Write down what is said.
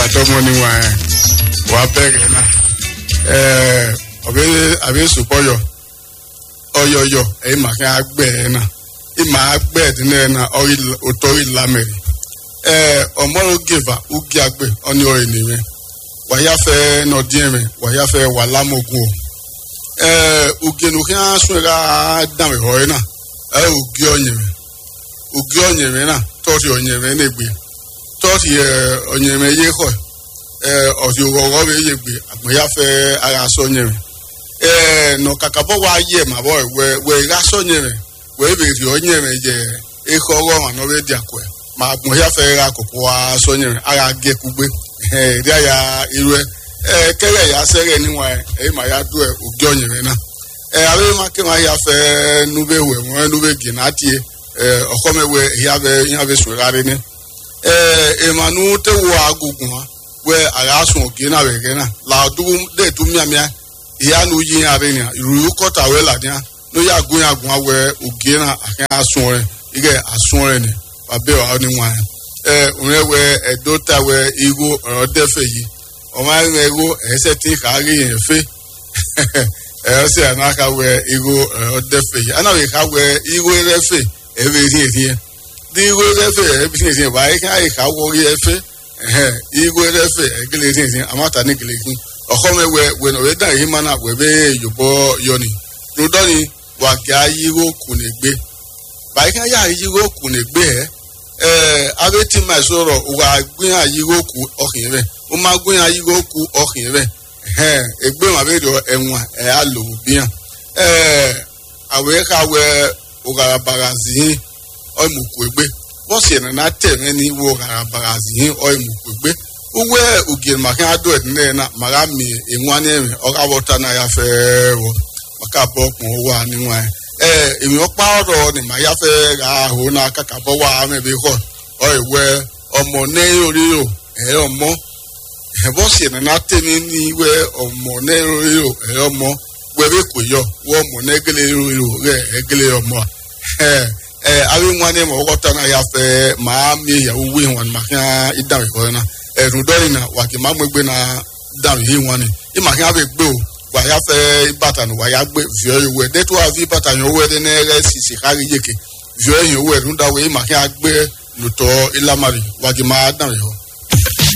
wà tọmọ ni wà ẹ wà bẹ̀rẹ̀ náà ẹ ọbẹ àbí sùpọ̀yọ̀ ọyọyọ ẹ̀yìn màá kí agbẹ̀ ẹ̀ náà ìmà agbẹ̀ ẹ̀dínlẹ̀ ẹ̀ náà ọ̀tọ̀ ìlàmẹ̀rẹ̀ ẹ ọmọrò gèvà ugi agbẹ̀ ọ̀ní ọ̀rẹ́ nìyẹn wàyáfẹ́ nọ̀díẹ̀mẹ̀ wàyáfẹ́ wà lámọ̀gùn o ẹ ugenu kí á sún ẹ̀ka dàmẹ̀ ọ̀rẹ́ náà ẹ ugi ọ̀nyẹ̀mẹ̀ ugi ọ̀nyẹ̀mẹ̀ náà tọ́ọ̀tì ọ̀nyẹ̀mẹ̀ náà gbé tọ́ọ̀tì ọ̀nyẹ̀mẹ̀ yé kọ̀ ọ̀tì ọ̀rọ̀ bẹ yé gbé àgbẹ̀yàfẹ́ ara sọ nyẹ̀mẹ̀ nọ kakabọ wa yẹ ma bọ wẹ wẹ irasọ nyẹmẹ wẹ ebèrè ọ nyẹmẹ jẹ ekọ ọrọ ma n'ọbẹ di akọ ẹ ma gbọn ya fẹ ra kọkọ wa sọ nyẹmẹ ara gẹ kugbe ẹ ẹdi aya iru ẹ ẹ kẹrẹ ya sẹrẹ níwọn ẹ ẹ ma ya do ẹ ògì ọnyẹmẹ náà ẹ abe ma kẹ ma ya fẹ nube wẹ wọn nube gina tie ẹ ọkọmẹ wẹ ya bẹ ya bẹ sọ ẹra ni ẹ emanu tẹ wọ agogun wa wẹ ara sùn ògì náà wẹ kẹ náà làdúgbò dẹ tó miamia ìyá nu yí ara ni ìròyìn kọta wẹ là ní a ní yà gún yà gún awẹ ògé náà àkẹ́ asún rẹ ike asún rẹ ni wàbẹ wà ní wọn ẹ òun wẹ ẹdó ta wẹ igbó ọ̀rọ̀ dẹ́fẹ̀ yìí ọmọ ayé igbó ẹsẹ̀ tí kàárí yẹn fẹ́ ẹ̀rọ sí àná ká wẹ igbó ọ̀rọ̀ dẹ́fẹ̀ yìí àná wẹ̀ ká wẹ igbó rẹ́fẹ̀ ẹ̀rọ èsì èsì yẹn bí igbó rẹ́fẹ̀ ẹ̀rọ èsì èsì yẹn wáyé ká yẹ ká wọrí ẹ̀fẹ̀ igbó rẹ́fẹ̀ ẹ̀gẹ́lẹ́ èsì èsì yẹn àmọ́ta ní gẹ́lẹ́ yìí ọkọmẹ wẹ wẹnà wẹ dàn yìí mana wẹ bẹ yòbọ yọni nùdọ́ni wà gà yíwó kùnè gbé báyìí ká yà yíwó kùnè gbé ẹ ẹ abẹ́tí ma sọ̀rọ̀ wà gbìyà yíwó kù ọkìn rẹ ó má gbìyà yíwó kù ọkìn rẹ ẹ ẹgbẹ́ wọn abẹ́ rọ ẹ̀wọ̀n ẹ̀ á lò ó bíyàn ẹ àwẹ̀ ká wẹ ọ̀gàràbàrà zìyìn ọ̀ìmùkù ẹgbẹ́ bọ́sì ẹ̀ nana tẹ̀ mẹ́ni wọ ọ̀gàràbàrà zìyìn ọ̀ìmùkù ẹgbẹ́ uwe ugiri maka ado edine na maka mi enwanye emi ọka bọta na ya fẹ wọ maka abọ kpọn owó ani nwa ya ee èmi ọkpa ọrọ ni ma ya fẹ ra ahụ na aka ka bọ wa amẹbi họ ọ ìwẹ ọmọ n'ẹyìn oríro ẹ ọmọ ẹbọ si ẹnana tẹni ní ìwẹ ọmọ n'ẹyìn oríro ẹ ọmọ wẹbẹ kò yọ wọ ọmọ n'ẹgẹlẹ oríro rẹ ẹgẹlẹ ọmọ ẹ ẹ awi nwanne ma ọkọta na ya fẹ maa mi ìyàwó wíì wọn maka ìdáhùn ìkọrẹ náà ẹ̀rùn dọ́rin náà wà kí n má mú gbé náà dàrú yìí wọn ni ìmọ̀ kí wọ́n bẹ gbé o wà yà fẹ́ bàtà nù wà yà gbé viọ́ yìí wẹ̀ dẹ́tọ́ wà fi bàtà yìí owó ẹ̀ dẹ́nẹ́ rẹ̀ sisi kárí yèké viọ́ yìí owó ẹ̀rùn dáwọ̀ ìmọ̀ kí wọ́n gbé nùtọ́ ìlàmàrì wà kí n má dàrú yìí.